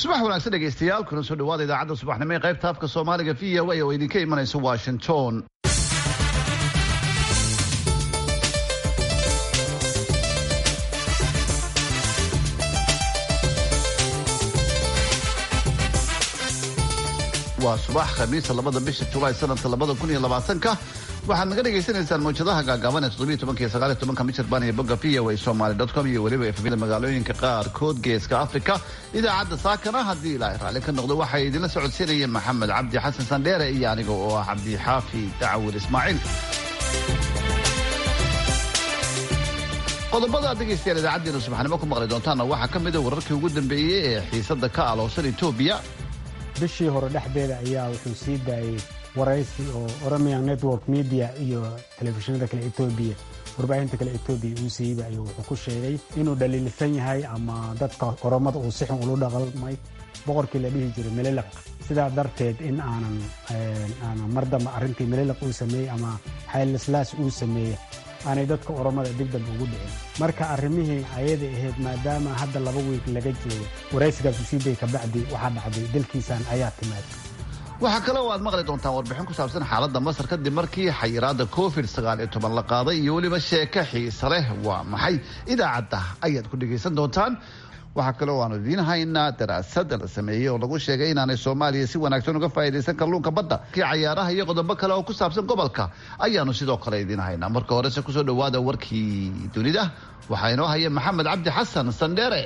subax wanaagsan dhegaystayaal kuna soo dhawaada idaacadda subaxnimo ee qaybta afka soomaaliga v o a oo idinka imanaysa washington waa subax khamiisa labada bisha julaay sanadka labada kun iyo labaatanka waxaad naga dhagaysanaysaan mawjadaha gaagaaban ee toddobiyo tobanka iyo sagaal iyo tobanka michirbaan iyo bogga v o a somaly dot com iyo weliba efamida magaalooyinka qaarkood geeska afrika idaacadda saakana haddii ilaahay raalli ka noqdo waxay idinla socodsiinayeen maxamed cabdi xasan sandheere iyo aniga oo ah cabdi xaafi dacwil ismaaciil qodobada aad dhegaystayaal idaacaddeenna subaxnimo ku maqli doontaanna waxaa ka mid a wararkii ugu dambeeyey ee xiisadda ka aloosan etoobiya bishii hore dhexdeeda ayaa wuxuu sii daayey waraysi oo oromia network media iyo telefishinada kale etoobiya warbaahinta kale etoobiya uu siiyeyba ayuu wuxuu ku sheegay inuu dhaliilsan yahay ama dadka oromada uu si xun ulu dhaqalmay boqorkii la dhihi jiray melelaq sidaa darteed in aanan aanan mar dambe arrintii melelaq uu sameeyey ama xaylislaas uu sameeyey aanay dadka oromada dibdamba ugu dhicin marka arrimihii ayada ahayd maadaama hadda laba wiig laga joogo waraysigaas usiiday kabacdi waxaa dhacday dalkiisan ayaa timaad waxaa kale oo aad maqli doontaan warbixin ku saabsan xaaladda masar kadib markii xayiraadda covid sagaal iyo toban la qaaday iyo weliba sheeko xiise leh waa maxay idaacadda ayaad ku dhegaysan doontaan waxaa kale oo aanu idiin haynaa daraasad la sameeyey oo lagu sheegay inaanay soomaaliya si wanaagsan uga faa'idaysan kalluunka badda kii cayaaraha iyo qodobo kale oo ku saabsan gobolka ayaanu sidoo kale idiin haynaa marka horese kusoo dhawaada warkii dunida waxaa inoo haya maxamed cabdi xasan sandheere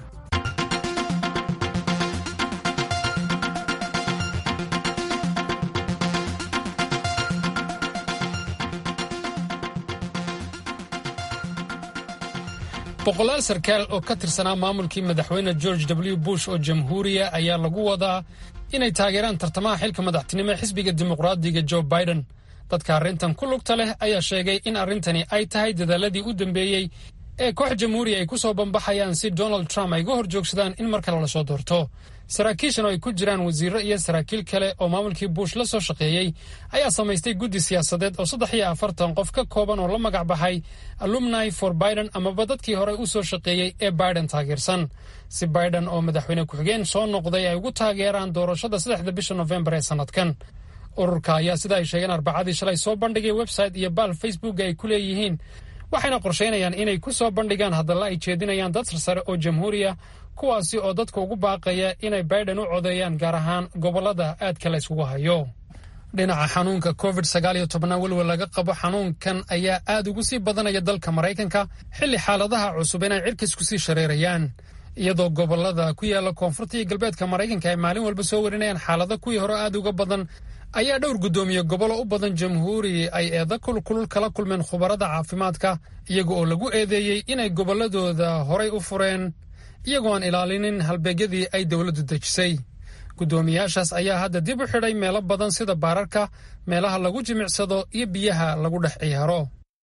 boqolaal sarkaal oo ka tirsanaa maamulkii madaxweyne george w bush oo jamhuuriya ayaa lagu wadaa inay taageeraan tartamaha xilka madaxtinimo ee xisbiga dimuqraadiga joe biden dadka arrintan ku lugta leh ayaa sheegay in arrintani ay tahay dadaaladii u dambeeyey ee koox jamhuuriya ay ku soo bambaxayaan si donald trump ay uga hor joogsadaan in mar kale lasoo doorto saraakiishan oo ay ku jiraan wasiirro iyo saraakiil kale oo maamulkii bush la soo shaqeeyey ayaa samaystay guddi siyaasadeed oo saddex iyo afartan qof ka kooban oo la magac baxay alumni for biden amaba dadkii horey u soo shaqeeyey ee biden taageersan si biden oo madaxweyne ku-xigeen soo noqday ay ugu taageeraan doorashada saddexda bisha nofembar ee sannadkan ururka ayaa sida ay sheegeen arbacadii shalay soo bandhigay website iyo baal facebook ay ku leeyihiin waxayna qorshaynayaan inay ku soo bandhigaan hadalla ay jeedinayaan dad sarsare oo jamhuuriya kuwaasi oo dadka ugu baaqaya inay biden u codeeyaan gaar ahaan gobollada aadka la yskugu hayo dhinaca xanuunka covid sagaal iyo tobnaa welwel laga qabo xanuunkan ayaa aad ugu sii badanaya dalka maraykanka xilli xaaladaha cusub inay cirkis kusii shareerayaan iyadoo gobollada ku yaala koonfurta iyo galbeedka maraykanka ay maalin walba soo warinayaan xaalado kuwii hore aad uga badan ayaa dhowr guddoomiye gobollo u badan jamhuuri ay eeda kulkulul kala kulmeen khubarada caafimaadka iyaga oo lagu eedeeyey inay gobolladooda horay u fureen iyagoo aan ilaalinin halbeegyadii ay dowladdu dejisay guddoomiyaashaas ayaa hadda dib u xidhay meelo badan sida baararka meelaha lagu jimicsado iyo biyaha lagu dhex ciyaaro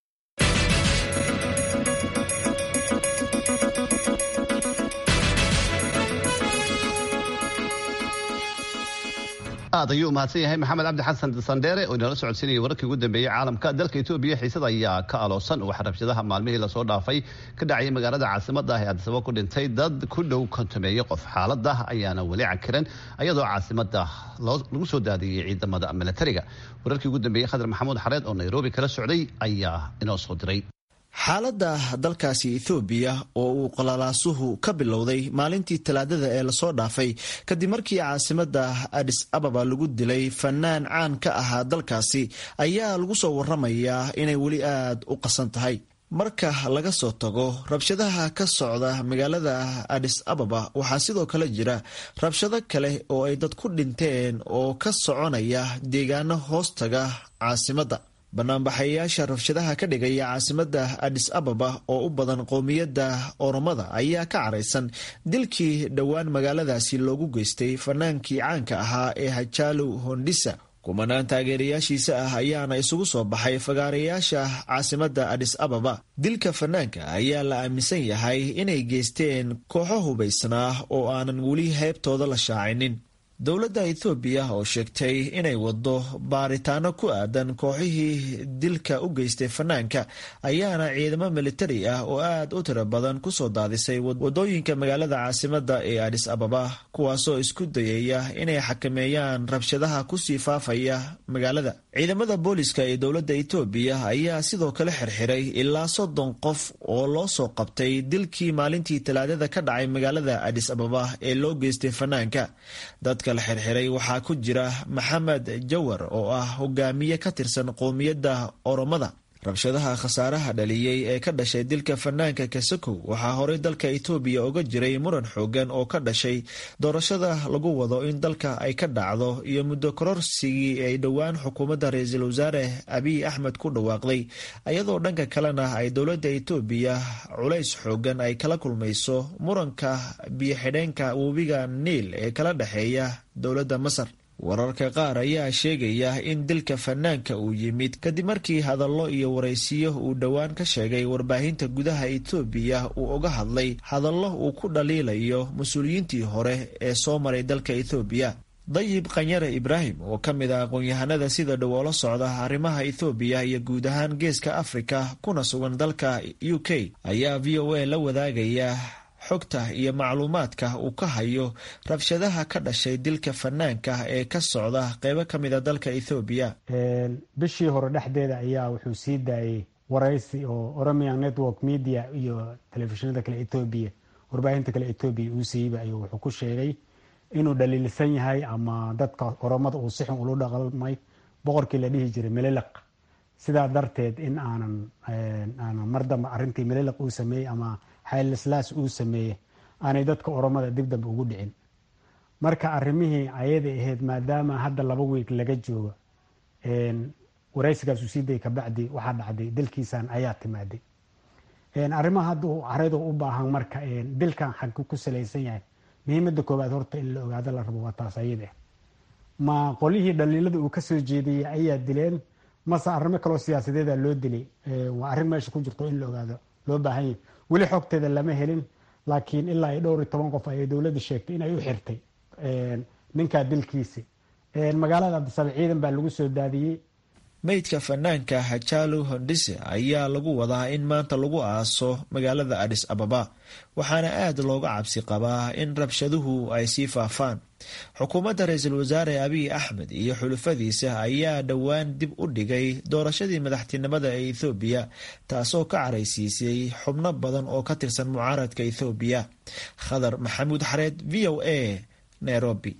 aad ayuu umahadsan yahay maxamed cabdi xasan sandheere oo inala socodsiinaya wararkii ugu dambeeyey caalamka dalka etoobiya xiisada ayaa ka aloosan waxa rabshadaha maalmihii lasoo dhaafay ka dhacayay magaalada caasimada ah ee addisaba ku dhintay dad ku dhow kontameeye qof xaalada ayaana weli cakiran ayadoo caasimada lagu soo daadiyey ciidamada milatariga wararkii ugu dambeeyey khadar maxamuud xareed oo nairobi kala socday ayaa inoo soo diray xaaladda dalkaasi ethoobiya oo uu qalaalaasuhu ka bilowday maalintii talaadada ee lasoo dhaafay kadib markii caasimadda adis ababa lagu dilay fanaan caan ka ahaa dalkaasi ayaa lagu soo waramayaa inay weli aad u qasan tahay marka laga soo tago rabshadaha ka socda magaalada adis ababa waxaa sidoo kale jira rabshado kale oo ay dad ku dhinteen oo ka soconaya deegaano hoostaga caasimadda banaanbaxayaasha rabshadaha ka dhigaya caasimadda adis ababa oo u badan qowmiyadda oromada ayaa ka caraysan dilkii dhowaan magaaladaasi loogu geystay fanaankii caanka ahaa ee hajaalow hondhisa kumanaan taageerayaashiisa ah ayaana isugu soo baxay fagaarayaasha caasimadda adis ababa dilka fanaanka ayaa la aaminsan yahay inay geysteen kooxo hubaysnaa oo aanan weli heybtooda la shaacinin dowladda ethoobiya oo sheegtay inay wado baaritaano ku aadan kooxihii dilka u geystay fanaanka ayaana ciidamo militari ah oo aad u tiro badan kusoo daadisay wadooyinka magaalada caasimada ee adis ababa kuwaasoo isku dayaya inay xakameeyaan rabshadaha kusii faafaya magaalada ciidamada booliska ee dowladda etoobiya ayaa sidoo kale xirxiray ilaa soddon qof oo loo soo qabtay dilkii maalintii talaadada ka dhacay magaalada adis ababa ee loo geystay fanaanka dadka la xirxiray waxaa ku jira maxamed jawar oo ah hogaamiye ka tirsan qowmiyadda oromada rabshadaha khasaaraha dhaliyey ee ka dhashay dilka fanaanka kasakow waxaa horey dalka etoobiya oga jiray muran xoogan oo ka dhashay doorashada lagu wado in dalka ay ka dhacdo iyo muddo kororsigii ay dhowaan xukuumadda ra-iisul wasaare abiy axmed ku dhawaaqday iyadoo dhanka kalena ay dowladda etoobiya culays xoogan ay kala kulmayso muranka biyo-xidheenka webiga niil ee kala dhexeeya dowladda masar wararka qaar ayaa sheegaya in dilka fanaanka uu yimid kadib markii hadallo iyo waraysiyo uu dhowaan ka sheegay warbaahinta gudaha etoobiya uu uga hadlay hadallo uu ku dhaliilayo mas-uuliyiintii hore ee soo maray dalka etoobiya dayib khanyare ibraahim oo ka mid ah aqoon-yahanada sida dhow oola socda arrimaha ethoobiya iyo guud ahaan geeska afrika kuna sugan dalka u k ayaa v o a la wadaagaya xogta iyo macluumaadka uu ka hayo rabshadaha ka dhashay dilka fanaanka ee ka socda qeybo ka mid a dalka ethoobiya bishii hore dhexdeeda ayaa wuxuu sii daayey waraysi oo oromia network media iyo telefishinada kale etoobiya warbaahinta kale etoobiya uu siiyeyba ayuu wuxuu ku sheegay inuu dhaliilsan yahay ama dadka oromada uu si xun ulu dhaqmay boqorkii la dhihi jiray meliliq sidaa darteed in aanan aanan mar dambe arrintii meliliq uu sameeyey ama xaylislaas uu sameeyey aanay dadka oromada dib dambe ugu dhicin marka arrimihii ayaday ahayd maadaama hadda laba wiig laga joogo waraysigaas uu sii dayay kabacdi waxaa dhacday dilkiisan ayaa timaaday arrimaha hadda caradu u baahan marka dilkan xagku ku salaysan yahay muhiimada koowaad horta in la ogaado la rabo waa taas ayada ma qolihii dhaliilada uu kasoo jeediyey ayaa dileen mase arrimo kaloo siyaasadeeda loo dilay waa arrin meesha ku jirto in la ogaado loo baahan yahay weli xogteeda lama helin laakiin ilaa iyo dhowr iyo toban qof ayay dowladda sheegtay inay u xirtay ninkaa dilkiisi magaalada abdisabe ciidan baa lagu soo daadiyey meydka fanaanka hajalu hondise ayaa lagu wadaa in maanta lagu aaso magaalada adis ababa waxaana aad looga cabsi qabaa in rabshaduhu ay sii faafaan xukuumadda ra-iisul wasaare abiy axmed iyo xulufadiisa ayaa dhowaan dib u dhigay doorashadii madaxtinimada ee ethoobiya taasoo ka caraysiisay xubno badan oo ka tirsan mucaaradka ethoobiya khadar maxamuud xareed v o a nairobi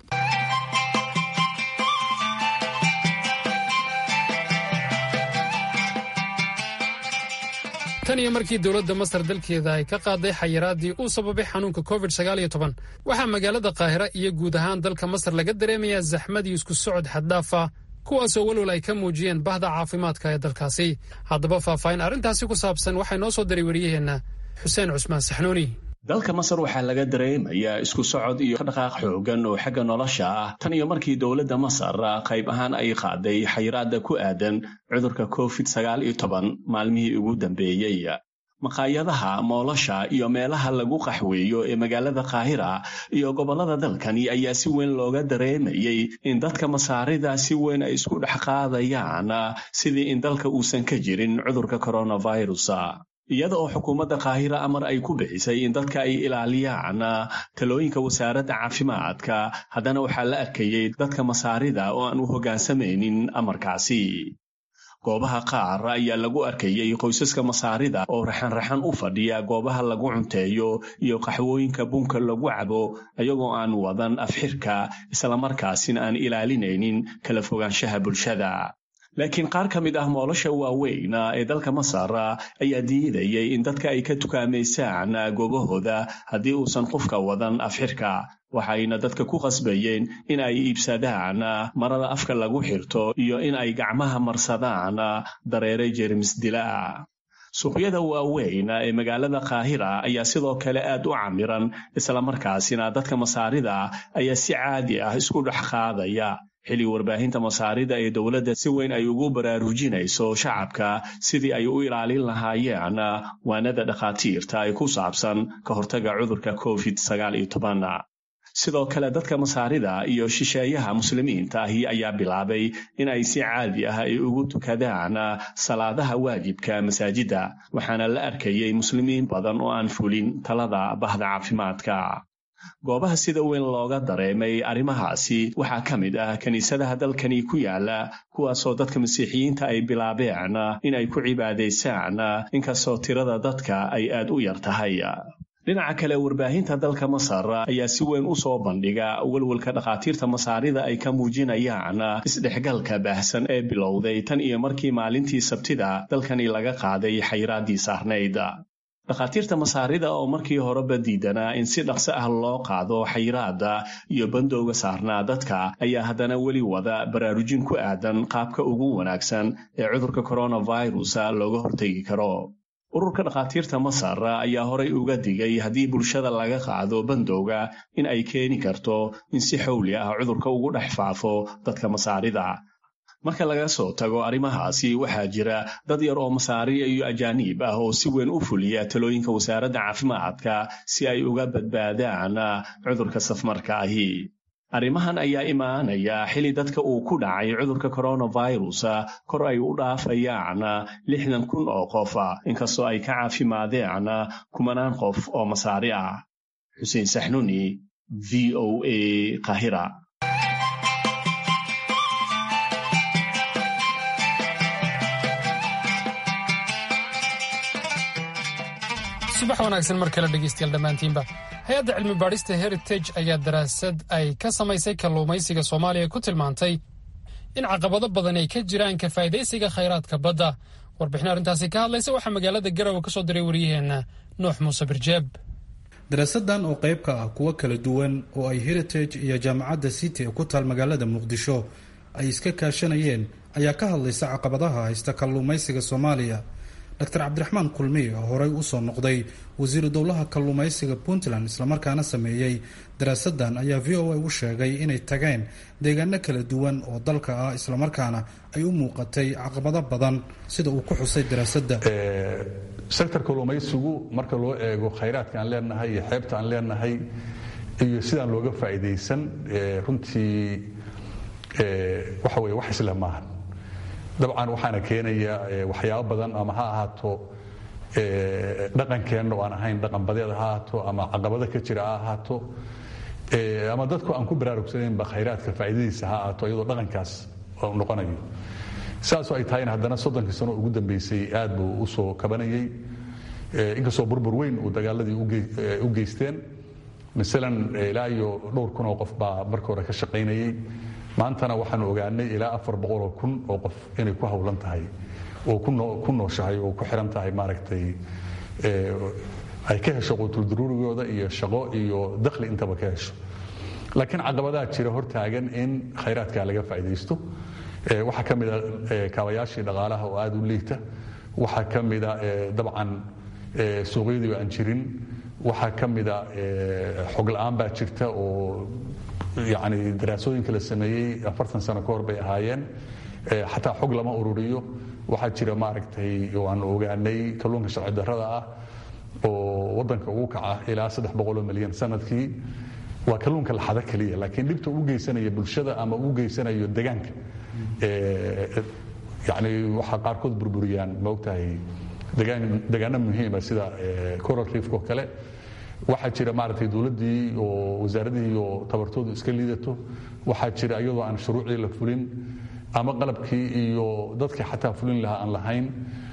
tan iyo markii dowladda masar dalkeeda ay ka qaaday xayiraadii uu sababay xanuunka covid waxaa magaalada qaahira iyo guud ahaan dalka masar laga dareemayaa zaxmad iyo isku socod xaddaafa kuwaasoo walwal ay ka muujiyeen bahda caafimaadka ee dalkaasi haddaba faahfaahin arrintaasi ku saabsan waxay noo soo diray wariyaheenna xuseen cusmaan saxnuuni dalka masar waxaa laga dareemayaa isku socod iyo dhaqaaq xoogan oo xagga nolosha ah tan iyo markii dowladda masar qayb ahaan ay qaaday xayiraada ku aadan cudurka covid sagaal iyo toban maalmihii ugu dambeeyey maqaayadaha moolosha iyo meelaha lagu qaxweeyo ee magaalada qaahira iyo gobollada dalkani ayaa si weyn looga dareemayey in dadka masaarida si weyn ay isku dhex qaadayaan sidii in dalka uusan ka jirin cudurka coronavirus iyada oo xukuumadda qaahira amar ay ku bixisay in dadka ay ilaaliyaan talooyinka wasaaradda caafimaadka haddana waxaa la arkayey dadka masaarida oo aan u hoggaansamaynin amarkaasi goobaha qaar ayaa lagu arkayey qoysaska masaarida oo raxan-raxan u fadhiya goobaha lagu cunteeyo iyo qaxwooyinka bunka lagu cabo ayagoo aan wadan afxirka islamarkaasina aan ilaalinaynin kala fogaanshaha bulshada laakiin qaar ka mid ah moolosha waaweyn ee dalka masar ayaa diidayay in dadka ay ka tukaamaysaan goobahooda haddii uusan qofka wadan afxirka waxayna dadka ku qasbayeen in ay iibsadaan marada afka lagu xirto iyo in ay gacmaha marsadaan dareere jeermis dila suuqyada waaweyn ee magaalada qaahira ayaa sidoo kale aad u camiran islamarkaasina dadka masaarida ayaa si caadi ah isku dhex qaadaya xilli warbaahinta masaarida ee dowladda si weyn ay ugu baraarujinayso shacabka sidii ay u ilaalin lahaayeen waanada dhakhaatiirta ee ku saabsan ka hortaga cudurka covid sagaal iyo toban sidoo kale dadka masaarida iyo shisheeyaha muslimiinta ahi ayaa bilaabay in ay si caadi ah ay ugu tukadaan salaadaha waajibka masaajidda waxaana la arkayay muslimiin badan oo aan fulin talada bahda caafimaadka goobaha sida weyn looga dareemay arrimahaasi waxaa ka mid ah kiniisadaha dalkani ku yaala kuwaasoo dadka masiixiyiinta ay bilaabeen in ay ku cibaadaysaan inkastoo tirada dadka ay aad u yar tahay dhinaca kale warbaahinta dalka masar ayaa si weyn u soo bandhiga welwelka dhakhaatiirta masaarida ay ka muujinayaan isdhexgalka baahsan ee bilowday tan iyo markii maalintii sabtida dalkani laga qaaday xayraaddii saarnayd dhakhaatiirta masaarida oo markii horeba diidanaa in si dhaqso ah loo qaado xayiraadda iyo bandowga saarnaa dadka ayaa haddana weli wada baraarujin ku aadan qaabka ugu wanaagsan ee cudurka coronavirus looga hortegi karo ururka dhakhaatiirta masar ayaa horay uga digay haddii bulshada laga qaado bandowga in ay keeni karto in si xowli ah cudurka ugu dhex faafo dadka masaarida marka laga soo tago arrimahaasi waxaa jira dad yar oo masaariya iyo ajaaniib ah oo si weyn u fuliya talooyinka wasaaradda caafimaadka si ay uga badbaadaan cudurka safmarka ahi arrimahan ayaa imaanaya xili dadka uu ku dhacay cudurka coronavirus kor ay u dhaafayaan lixdan kun oo qof inkastoo ay ka caafimaadeen kumanaan qof oo masaari ah xuseen saxnuni v o a qahira subax wanaagsan mar kale dhegeystayaal dhammaantiinba hay-adda cilmi baadhista heritage ayaa daraasad ay ka samaysay kalluumaysiga soomaaliya ku tilmaantay in caqabado badan ay ka jiraan ka faa'idaysiga khayraadka badda warbixin arrintaasi ka hadlaysa waxaa magaalada garowe ka soo diray wariyaheenna nuux muuse birjeeb daraasadan oo qayb ka ah kuwo kala duwan oo ay heritage iyo jaamacadda city ku taal magaalada muqdisho ay iska kaashanayeen ayaa ka hadlaysa caqabadaha haysta kalluumaysiga soomaaliya dr cabdiraxmaan kulmiy oo horey usoo noqday wasiiru dowlaha kalluumaysiga puntland islamarkaana sameeyey daraasadan ayaa v o a u sheegay inay tageen deegaano kala duwan oo dalka ah islamarkaana ay u muuqatay caqabado badan sida uu ku xusay daraasadda sektor kalluumaysigu marka loo eego khayraadka aan leenahay iyo xeebta aan leenahay iyo sidaan looga faa'iidaysan runtii waxa weye wax isle maahan dabcan waxaana keenaya waxyaabo badan ama ha ahaato dhaqankeenna oo aan ahayn dhaqan badeed ha ahaato ama caqabado ka jira ha ahaato ama dadku aan ku baraarugsanaynba khayraadka faa'iidadiisa ha ahaato iyadoo dhaqankaas noqonayo saasoo ay tahayna haddana soddonkii sano ugu dambeysay aad buu u soo kabanayay inkastoo burbur weyn uu dagaaladii u geysteen masalan ilaa iyo dhowr kun oo qof baa marka hore ka shaqaynayay maantana waxaanu ogaanay ilaa afar boqoloo kun oo qof inay ku hawlan tahay oo ku nooshahay oo ku xiran tahay maaragtay ay ka hesho quutuldaruurigooda iyo shaqo iyo dakhli intaba ka hesho laakiin caqabadaha jira hortaagan in khayraadka laga faa'iidaysto waxaa ka mida kaabayaashii dhaqaalaha oo aad u liita waxaa ka mida dabcan suuqyadii oo aan jirin waxaa ka mida xog la'aan baa jirta oo yani daraasooyinka la sameeyey afartan sano ka hor bay ahaayeen xataa xog lama ururiyo waxaa jira maaragtay aan ogaanay kalluunka sharci darrada ah oo waddanka ugu kaca ilaa saddex boqoloo milyan sanadkii waa kalluunka laxada keliya laakiin dhibta ugu geysanaya bulshada ama ugu geysanayo degaanka yani waxaa qaarkood burburiyaan maogtahay degaano muhiima sida coral reefko kale waxaa jira maaragtay dowladdii oo wasaaradihii oo tabartoodu iska liidato waxaa jira iyadoo aan shuruucdii la fulin ama qalabkii iyo dadkii xataa fulin lahaa aan lahayn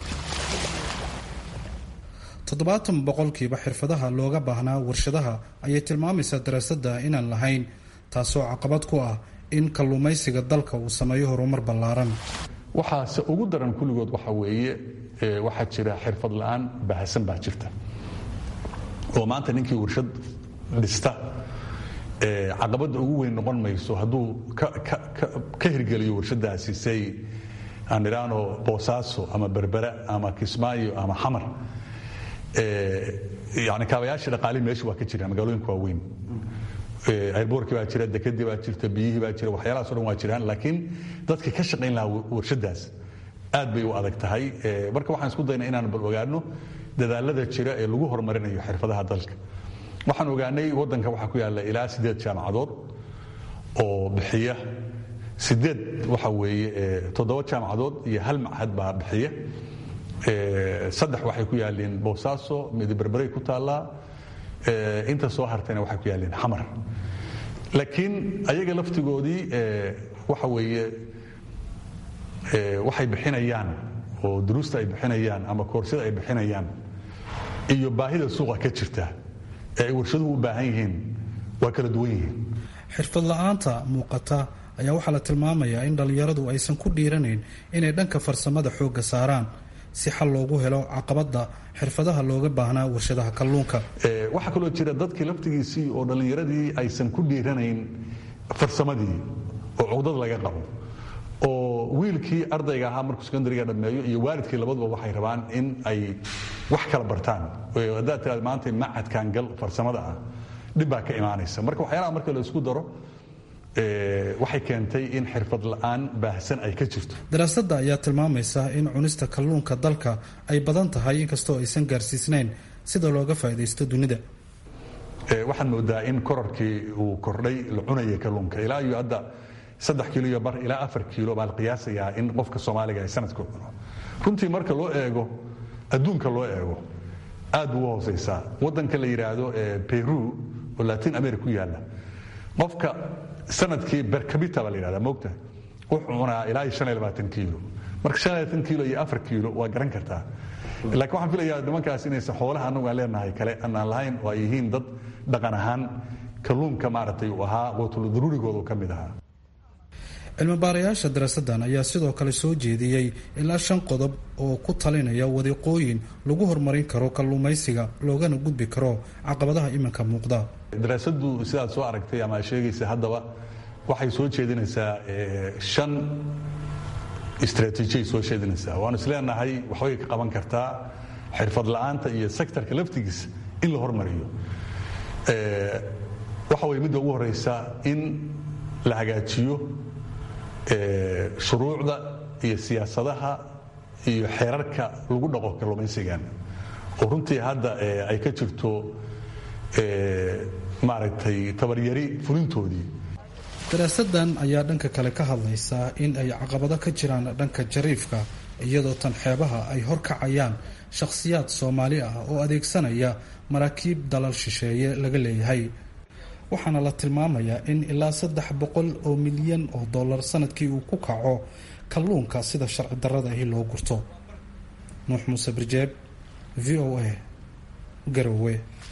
toddobaatan boqolkiiba xirfadaha looga baahnaa warshadaha ayay tilmaamaysaa daraasadda inaan lahayn taasoo caqabad ku ah in kalluumaysiga dalka uu sameeyo horumar ballaaran waxaase ugu daran kulligood waxa weeye waxaa jira xirfad la'aan bahasan baa jirta oo maanta ninkii warshad dhista caqabadda ugu weyn noqon mayso hadduu ka hirgeliyo warshadaasi say aan idhaano boosaaso ama berbera ama kismaayo ama xamar yani kaabayaashii dhaqaalihi meesha waa ka jira magaalooyinka waaweyn airboorkii baa jira dekadii baa jirta biyihii baa jira waxyaalahaas o dhan waa jiraan laakiin dadkii ka shaqayn lahaa warshadaas aad bay u adag tahay marka waxaan isku dayna inaan bal ogaano dadaalada jira ee lagu horumarinayo xirfadaha dalka waxaan ogaanay waddanka waxaa ku yaalla ilaa siddeed jaamacadood oo bixiya sideed waxa weeye toddoba jaamacadood iyo hal machad baa bixiya saddex waxay ku yaaleen boosaaso midiberberay ku taallaa inta soo hartayna waxay ku yaaleen xamar laakiin ayaga laftigoodii waxa weeye waxay bixinayaan oo duruusta ay bixinayaan ama koorsada ay bixinayaan iyo baahida suuqa ka jirta ee ay warshaduhu u baahan yihiin waa kala duwan yihiin xirfad la'aanta muuqata ayaa waxaa la tilmaamayaa in dhallinyaradu aysan ku dhiiranayn inay dhanka farsamada xoogga saaraan si xal loogu helo caqabadda xirfadaha looga baahnaa warshadaha kalluunka waxaa kaloo jira dadkii laftigiisii oo dhallinyaradii aysan ku dhiiranayn farsamadii oo cugdad laga qabo oo wiilkii ardayga ahaa markuu sekondariga dhammeeyo iyo waalidkii labaduba waxay rabaan in ay wax kala bartaan haddaad tiraad maanta macadkan gal farsamada ah dhib baa ka imaanaysa marka waxyaalaha marka la isku daro waxay keentay in xirfad la'aan baahsan ay ka jirto daraasadda ayaa tilmaamaysa in cunista kalluunka dalka ay badan tahay inkastoo aysan gaarsiisnayn sida looga faa'iidaysto dunida waxaad moodaa in korarkii uu kordhay la cunaya kalluunka ilaa iyo hadda saddex kiilo iyo bar ilaa afar kiilo baa la qiyaasayaa in qofka soomaaliga ay sanadka cuno runtii marka loo eego adduunka loo eego aad buu u hoosaysaa waddanka la yidhaahdo peru oo latin america ku yaalla qofka sanadkii bercabita baa la yidhahdaa moogta wuxuu cunaa ilaa iyo shan iyo labaatan kiilo marka shan iyo labaatan kiilo iyo afar kiilo waa garan kartaa laakiin waxaan filayaa nimankaas inaysan xoolaha annagu aan leenahay kale anaan lahayn oo ay yihiin dad dhaqan ahaan kalluunka maaragtay uu ahaa quutul daruurigooda ka mid ahaa cilmibaarayaasha daraasaddan ayaa sidoo kale soo jeediyey ilaa shan qodob oo ku talinaya wadiiqooyin lagu horumarin karo kalluumaysiga loogana gudbi karo caqabadaha iminka muuqda daraasaddu sidaad soo aragtay ama sheegaysa haddaba waxay soo jeedinaysaa shan istraatiijiyay soo jeedinaysaa waanu isleenahay waxbay ka qaban kartaa xirfad la'aanta iyo sektorka laftigiisa in la hormariyo waxa weye midda ugu horeysa in la hagaajiyo shuruucda iyo siyaasadaha iyo xeerarka lagu dhaqo kalluumaysigan oo runtii hadda ay ka jirto maaragtay tabaryari fulintoodii daraasadan ayaa dhanka kale ka hadlaysaa in ay caqabado ka jiraan dhanka jariifka iyadoo tan xeebaha ay horkacayaan shakhsiyaad soomaali ah oo adeegsanaya maraakiib dalal shisheeye laga leeyahay waxaana la tilmaamayaa in ilaa saddex boqol oo milyan oo dollar sanadkii uu ku kaco kalluunka sida sharci darrada ahi loo gurto nuux muuse birjeeb v o a garowe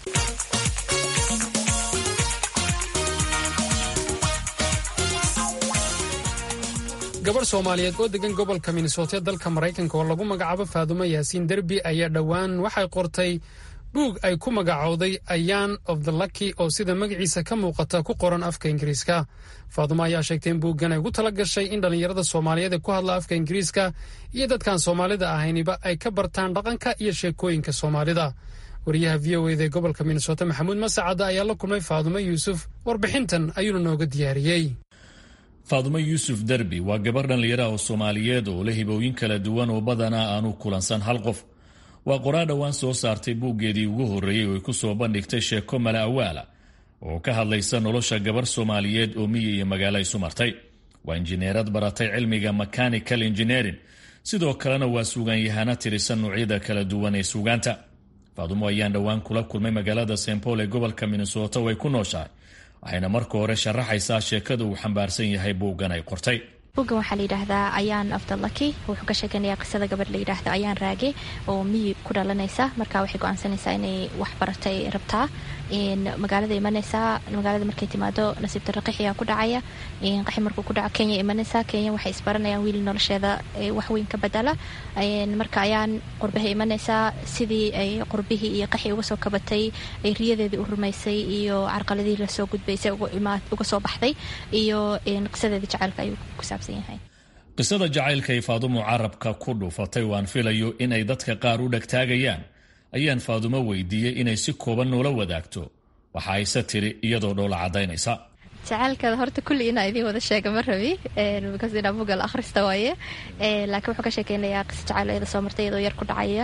gabarh soomaaliyeed oo degan gobolka minnesota dalka maraykanka oo lagu magacaabo faadumo yaasiin derbi ayaa dhowaan waxay qortay buug ay ku magacowday ayaan of the lucky oo sida magaciisa ka muuqata ku qoran afka ingiriiska faadumo ayaa sheegtay in buuggan ay ugu tala gashay in dhallinyarada soomaaliyeed ee ku hadla afka ingiriiska iyo dadkaan soomaalida ahayniba ay ka bartaan dhaqanka iyo sheekooyinka soomaalida wariyaha v o eda ee gobolka minnesota maxamuud masacadda ayaa la kulmay faadumo yuusuf warbixintan ayuuna nooga diyaariyey faadumo yuusuf derbi waa gabar dhallinyaraha oo soomaaliyeed oo leh hibooyin kala duwan oo badanaa aanu kulansan hal qof waa qoraa dhowaan soo saartay buuggeedii ugu horreeyey oo ay ku soo bandhigtay sheeko mala awaala oo ka hadlaysa nolosha gabar soomaaliyeed oo miyi iyo magaalo isu martay waa injineerad baratay cilmiga mechanical engineering sidoo kalena waa suugaanyahana tirisan noocyada kala duwan ee suugaanta faadumo ayaan dhowaan kula kulmay magaalada st paul ee gobolka minnesota oo ay ku nooshahay waxayna marka hore sharaxaysaa sheekada uu xambaarsan yahay buuggan ay qortay buuggan waxaa layidhaahdaa ayaan afdalaki wuxuu ka sheekanayaa qisada gabadh layidhaahdo ayaan raage oo miyi ku dhalanaysa marka waxay go-aansanaysaa inay wax baratay rabtaa magaalada imanaysaa magaalada markay timaado nasiib darro qaxiyaa ku dhacaya qaxi markuu ku dhaco kenya imanaysaa kenya waxay isbaranayaan wiil nolosheeda waxweyn ka badala marka ayaan qurbaha imanaysaa sidii ay qurbihii iyo qaxi uga soo kabatay ay riyadeedii u rumaysay iyo carqaladihii lasoo gudbaysay uga soo baxday iyo qisadeedii jaceylka ayuu ku saabsan yahay qisada jacaylka ay faadumo carabka ku dhuufatay waan filayo in ay dadka qaar u dhegtaagayaan ayaan faadumo weydiiyey inay si kooban noola wadaagto waxa ayse tiri iyadoo dhoola caddaynaysa jacaylkada horta kulli inaa idiin wada sheega ma rabi because inaa bugal akhrista waaye laakiin wuxuu ka sheekeynayaa qisa jacayl iyada soo martay iyadoo yar ku dhacaya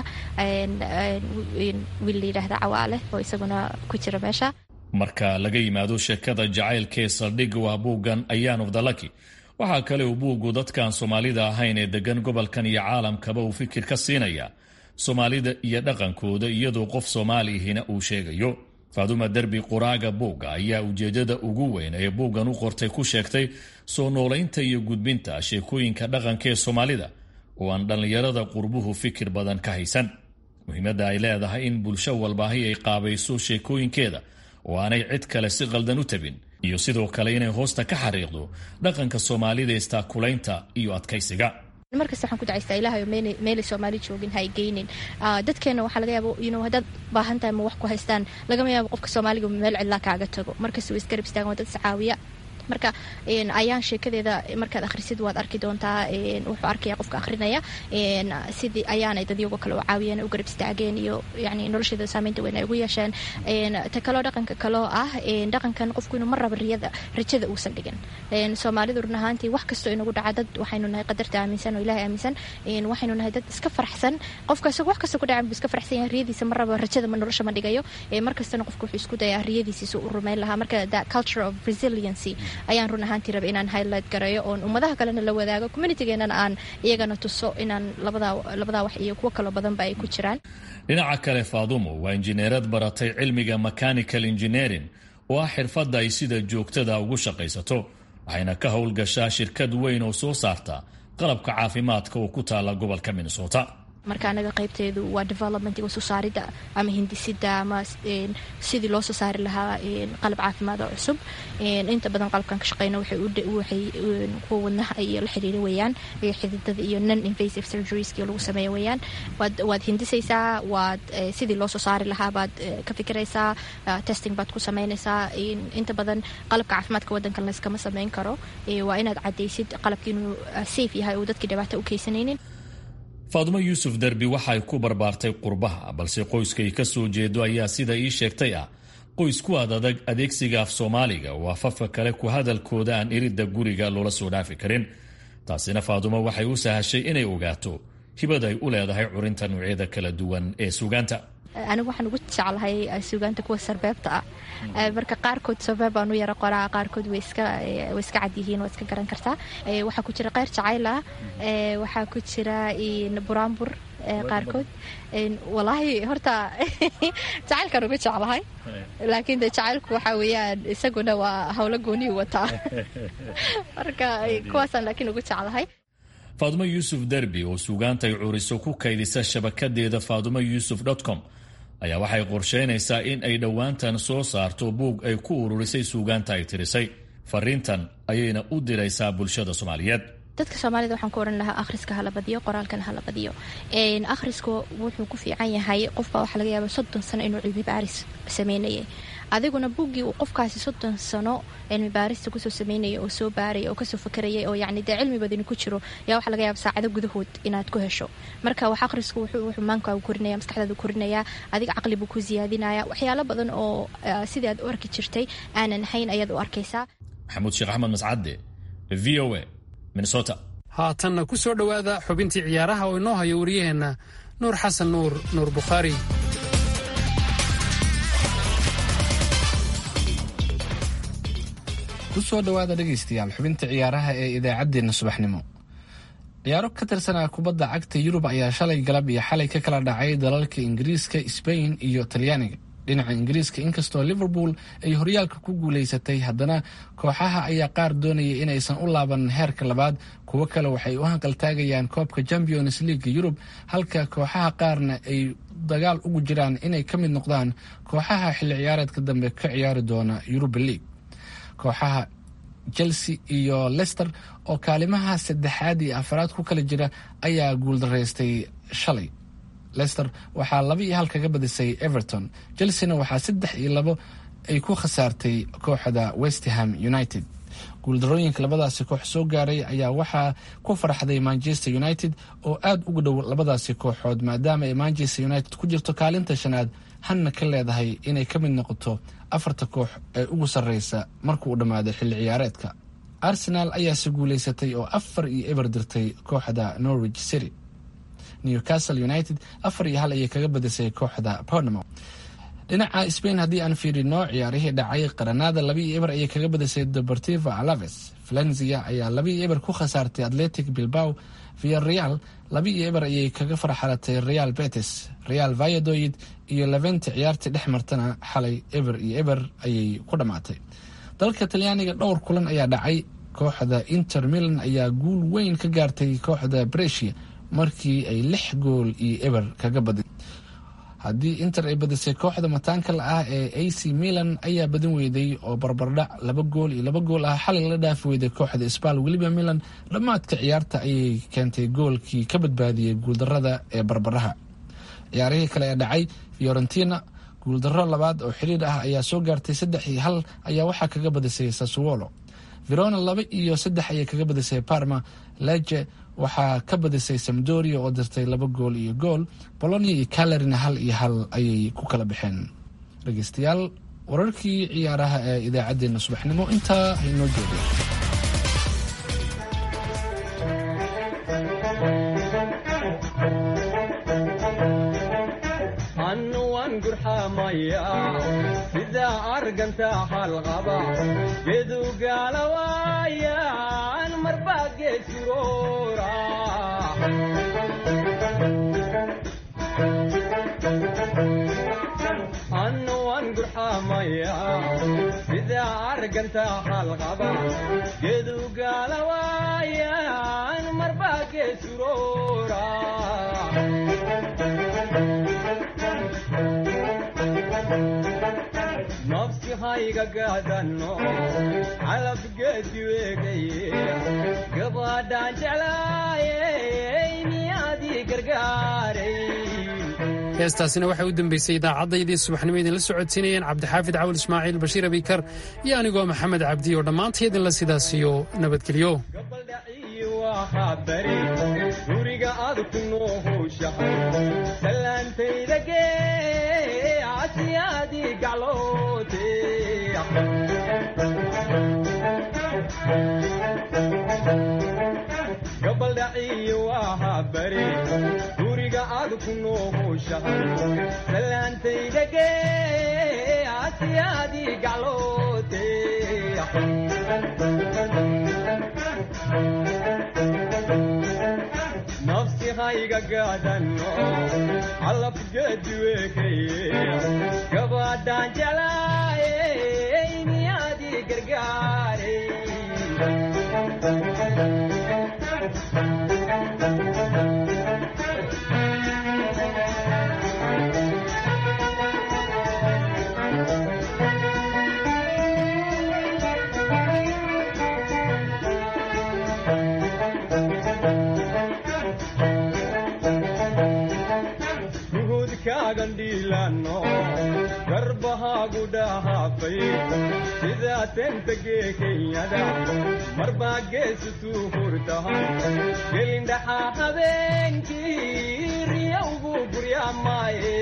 wiil la yidhaahda cawaale oo isaguna ku jira meesha marka laga yimaado sheekada jacaylkee saldhigga waa buuggan ayaan of the lucky waxaa kale uu buuggu dadkaan soomaalida ahayn ee degan gobolkan iyo caalamkaba uu fikir ka siinaya soomaalida iyo dhaqankooda iyadoo qof soomaalihina uu sheegayo faaduma derbi quraaga buugga ayaa ujeedada ugu weyn ee buuggan u qortay ku sheegtay soo noolaynta iyo gudbinta sheekooyinka dhaqanka ee soomaalida oo aan dhallinyarada qurbuhu fikir badan ka haysan muhiimadda ay leedahay in bulsho walbaahi ay qaabayso sheekooyinkeeda oo aanay cid kale si qaldan u tabin iyo sidoo kale inay hoosta ka xariiqdo dhaqanka soomaalida istaakulaynta iyo adkaysiga markasta waxaan ku dacaystaa ilahay meelay soomaali joogin ha geynin dadkeena waxaa laga yaaba inu haddaad baahan tahay ma wax ku haystaan lagama yaabo qofka soomaaliga meel cidlaa kaaga tago markasta way isgarab istaagan waa dad iscaawiya marka ayaan sheekadeeda markaad akhrisid waad arki doontaa wuxuu arkaya qofka akhrinaya sidii ayaanay dadyagoo kale u caawiyeen u garab istaageen iyo yani nolosheeda saameynta weyn ay ugu yeesheen ta kaloo dhaqanka kaloo ah dhaqankan qofku inuu mar raba riyada rajada uusan dhigin soomaalidu run ahaantii wax kastoo inagu dhaca dad waxaynu nahay qadarta aaminsan oo ilahay aaminsan waxaynu nahay dad iska faraxsan qofka isagu wax kastoo ku dhacan buu iska faraxsan yahay riyadiisa mar raba rajada ma nolosha ma dhigayo mar kastana qofku wuxuu isku dayaa riyadiisiisa u rumeyn lahaa marka that culture of resiliency ayaan run ahaantii raba inaan highlight gareeyo oon ummadaha kalena la wadaago communitygeenana aan iyagana tuso inaan labadaa wax iyo kuwo kaloo badanba ay ku jiraan dhinaca kale faadumo waa injineerad baratay cilmiga mechanical engineering oo ah xirfadda ay sida joogtada ugu shaqaysato waxayna ka howlgashaa shirkad weyn oo soo saarta qalabka caafimaadka oo ku taala gobolka minnesota marka anaga qaybteedu waa developmentiga soo saarida ama hindisida ama sidii loo soo saari lahaa qalab caafimaad oo cusub inta badan qalabkan ka shaqeyna waxay kuwa wadnaha iyo la xiriira weeyaan xididada iyo non invasive surgerieski lagu sameeya weeyaan waad hindisaysaa waad sidii loo soo saari lahaa baad ka fikiraysaa testing baad ku sameynaysaa inta badan qalabka caafimaadka wadankan layskama sameyn karo waa inaad cadaysid qalabka inuu safe yahay oo dadkii dhibaato u keysanaynin faadumo yuusuf derbi waxay ku barbaartay qurbaha balse qoyskay ka soo jeedo ayaa sida ii sheegtay ah qoys ku ad adag adeegsiga af soomaaliga oo afafka kale ku hadalkooda aan iridda guriga loola soo dhaafi karin taasina faadumo waxay u sahashay inay ogaato hibad ay u leedahay curinta noocyada kala duwan ee suugaanta anigu waxaan ugu jeclahay suugaanta kuwa sarbeebta ah marka qaarkood sarbeeb baan u yara qoraa qaarkood way iska cad yihiin waa iska garan kartaa waxaa ku jira qeyr jacayl ah waxaa ku jira buraanbur qaarkood walaahi horta jacaylkaan ugu jeclahay laakiin de jacaylku waxaa weeyaan isaguna waa howlo gooniyu wataa marka kuwaasaan laakiin ugu jeclahay faadumo yuusuf derbi oo suugaanta ay curiso ku kaydisa shabakadeeda faadumo yuusuf com ayaa waxay qorsheynaysaa in ay dhowaantan soo saarto buug ay ku ururisay suugaanta ay tirisay fariintan ayayna u diraysaa bulshada soomaaliyeed dadka soomaalida waxaan ku odhan lahaa akhriska hala badiyo qoraalkana hala badiyo akhriska wuxuu ku fiican yahay qofbaa waxaa laga yaaba soddon sano inuu cilmi baaris sameynayay adiguna buuggii uu qofkaasi soddon sano cilmi baarista kusoo sameynaya oo soo baaraya oo kasoo fakarayay oo yacni dee cilmi badani ku jiro yaa waxaa laga yaaba saacado gudahood inaad ku hesho marka wax akhrisku wuxuu maankaagu korinaya maskaxdaadu korinaya adiga caqli buu ku siyaadinaya waxyaalo badan oo sidii aad u arki jirtay aanan ahayn ayaad u arkaysaa maxamuud sheekh axmed mascadde v o a minnesota haatanna ku soo dhowaada xubintii ciyaaraha oo inoo hayo wariyaheenna nuur xasan nuur nuur bukhaari kusoo dhowaada dhegaystayaal xubinta ciyaaraha ee idaacaddeenna subaxnimo ciyaaro ka tirsanaa kubadda cagta yurub ayaa shalay galab iyo xalay ka kala dhacay dalalka ingiriiska sbain iyo talyaaniga dhinaca ingiriiska inkastoo liverpool ay horyaalka ku guulaysatay haddana kooxaha ayaa qaar doonaya inaysan u laaban heerka labaad kuwo kale waxay u hanqaltaagayaan koobka champions leaga yurub halka kooxaha qaarna ay dagaal ugu jiraan inay ka mid noqdaan kooxaha xilli ciyaareedka dambe ka ciyaari doona yuruba league kooxaha chelsea iyo lester oo kaalimaha saddexaad iyo afaraad ku kala jira ayaa guuldaraystay shalay lester waxaa laba iyo hal kaga badisay everton chelseana waxaa saddex iyo labo ay ku khasaartay kooxda westham united guuldarooyinka labadaasi koox soo gaaray ayaa waxaa ku farxday manchester united oo aada uga dhow labadaasi kooxood maadaama ay manchester united ku jirto kaalinta shanaad hanna ka leedahay inay ka mid noqoto afarta koox ee ugu sarreysa markuu dhammaado xilli ciyaareedka arsenaal ayaase guulaysatay oo afar iyo eber dirtay kooxda norwich city newcastle united afar iyo hal ayay kaga badisay kooxda pornamo dhinaca spain haddii aan fiirino ciyaarihii dhacay qaranada laba iyo eber ayay kaga badisay deportivo alaves valencia ayaa laba iyo eber ku khasaartay atletic bilbao via real laba iyo eber ayay kaga farxalatay real betis real vayadoid iyo levente ciyaartii dhex martana xalay eber iyo eber ayay ku dhammaatay dalka talyaaniga dhowr kulan ayaa dhacay kooxda inter milan ayaa guul weyn ka gaartay kooxda bresia markii ay lix gool iyo eber kaga badin haddii inter ay badisay kooxda mataanka la ah ee a c milan ayaa badin weyday oo barbardhac laba gool iyo laba gool ah xalay la dhaafi weyday kooxda sbal weliba milan dhammaadka ciyaarta ayay keentay goolkii ka badbaadiyey guuldarada ee barbaraha ciyaarihii kale ee dhacay fiorentina guuldaro labaad oo xiriir ah ayaa soo gaartay saddex iyo hal ayaa waxaa kaga badisay sasuolo verona laba iyo saddex ayay kaga badisay parma lege waxaa ka badisay samdoria oo dirtay laba gool iyo gool bolonia iyo calarina hal iyo hal ayay ku kala baxeen dhegeystayaal wararkii ciyaaraha ee idaacaddeenna subaxnimo intaa haynoo joogay sida arganta halqaba gedugaalawaayaan marbaa geesuroora annuwan gurxamaya sida arganta halqaba gedugaalawaayaan marbaa geesuroora nafsi hayga gaadano calabgeedi weegaye gabadhaan jeclaayey miyaadii gargaaray heestaasina waxay u dambeysay idaacaddaydii subaxnimo idinla socodsiinayeen cabdixaafid cawal ismaaciil bashiir abikar iyo anigoo maxamed cabdi oo dhammaantay idinla sidaasiyo nabadgelyo guriga aad ku noohowshahay salaantayda gee asiyaadii gacloote gabaldhaciyo waa bari guriga aad ku noohowshahay salaantayda gee asiyaadii gacloote nafsi hayga gaadano calabgeedi weekaye gabadhaan jeclaayey miyaadii gargaaray gandhiilano garbahaagu dhahaafay sidaa tentagee kenyada marbaa geesutuu hurtahan gelindhaxaa habeenkii riyawgu guryaamaaye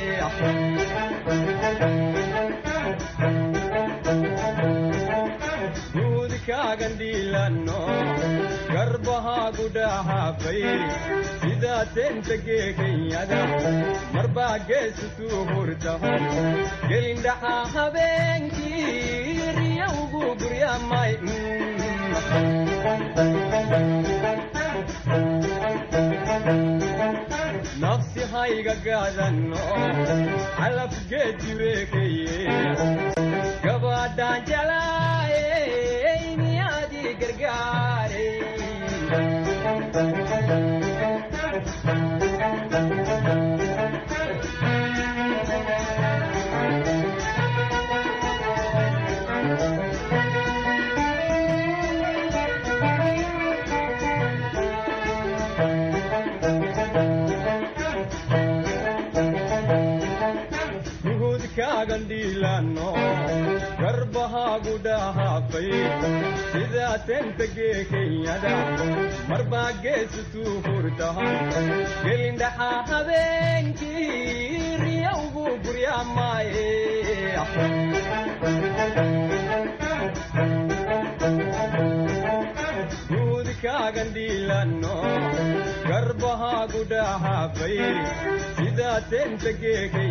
guudkaagandhiilano garbahaagu dhahaafay sidaa tentagee kenyada marbaa geesutuu hurtahan gelindhaxaa habeenkii riyawgu guryaamay nafsi hayga gaadano calabgeedi weekaye gabadhaan jeclaayey miyaadii gargaaray gandhiilano garbahaagu dhahaafay sidaa tentagee kenyada marbaa geesutuu hurtahan gelindhaxaa habeenkii riyawgu guryaa maaye guudkaagan dhiilanno garbahaagu dhahaafay sidaa teenta geekay